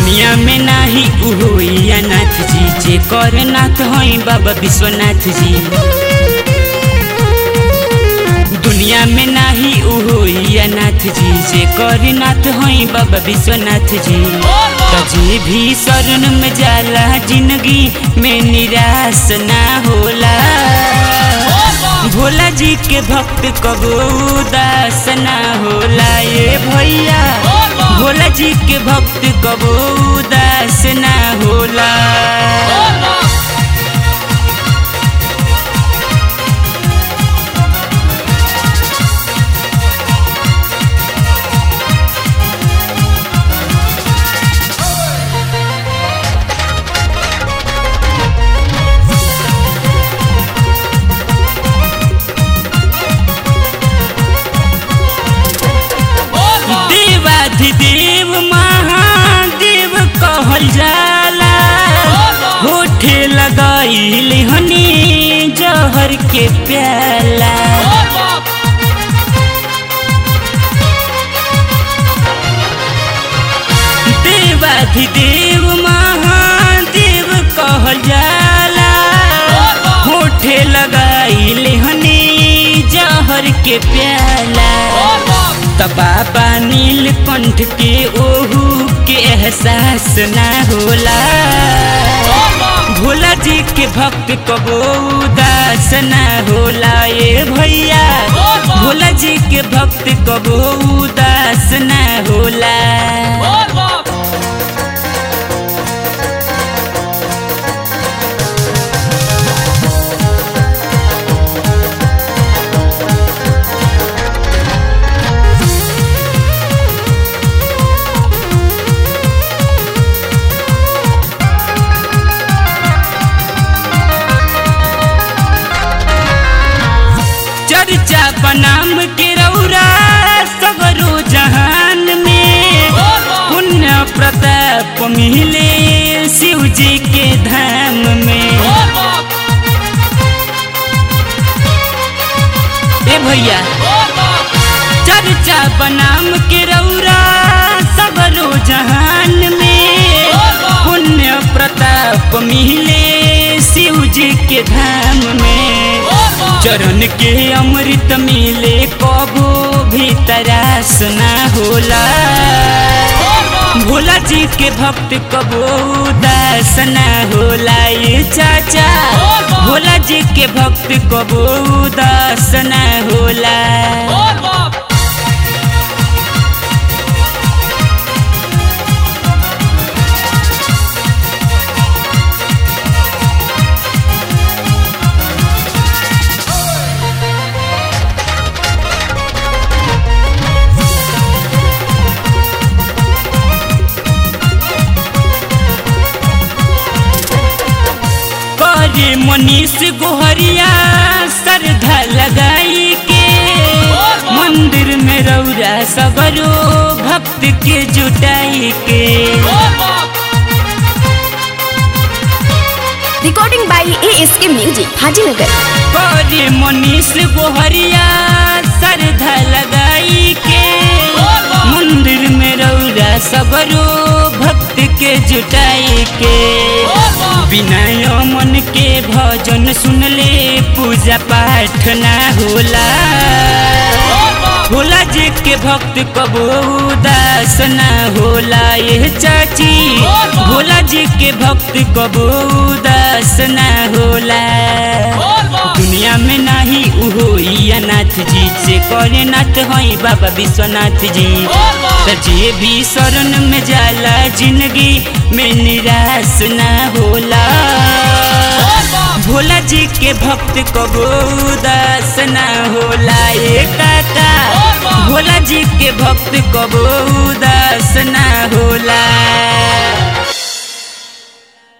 दुनिया में नाही उहोइया नाथ जी जे कर नाथ हई बाबा विश्वनाथ जी दुनिया में नाही उहोइया नाथ जी जे कर नाथ हई बाबा विश्वनाथ जी कजे भी शरण में जाला जिंदगी में निराश ना होला भोला जी के भक्त कबो उदास ना होला ये भैया भोला जी के भक्त कबो उदास ना होला देवाधिदेव महादेव कहल जाला होठे लगाइल हनी जहर के प्याला देवाधिदेव महादेव कहल जाला होठे लगाइल हनी जहर के प्याला बाबा नीलकंठ के ओहू के एहसास ना होला भोला जी के भक्त कबो उदास ना होला ये भैया भोला जी के भक्त कबो उदास ना होला चर्चा बनाम के रौरा सगरो जहान में पुण्य प्रताप मिले शिव जी के धाम में ए भैया चर्चा बनाम के रौरा सगरो जहान में पुण्य प्रताप मिले शिव जी के धाम में चरण के अमृत मिले कबो भी तरास ना होला भोला जी के भक्त कबो उदास ना होला ये चाचा भोला जी के भक्त कबो उदास ना होला करे मनीष गोहरिया श्रद्धा लगाई के मंदिर में रौरा सगरो भक्त के जुटाई के Recording by ASK Music, Hajinagar. करे मनीष गोहरिया श्रद्धा लगाई के मंदिर में रौरा सगरो भक्त के जुटाई के विनय मन के भजन सुनले पूजा पाठ ना होला भोला जी के भक्त कबो उदास ना होला ये चाची भोला जी के भक्त कबो उदास ना होला दुनिया में नाही उहो नाथ जी से करे नाथ हई बाबा विश्वनाथ जी त जे भी शरण में जाला जिंदगी में निराश ना होला भोला जी के भक्त कबो उदास ना होला ये काका भोला जी के भक्त कबो उदास ना होला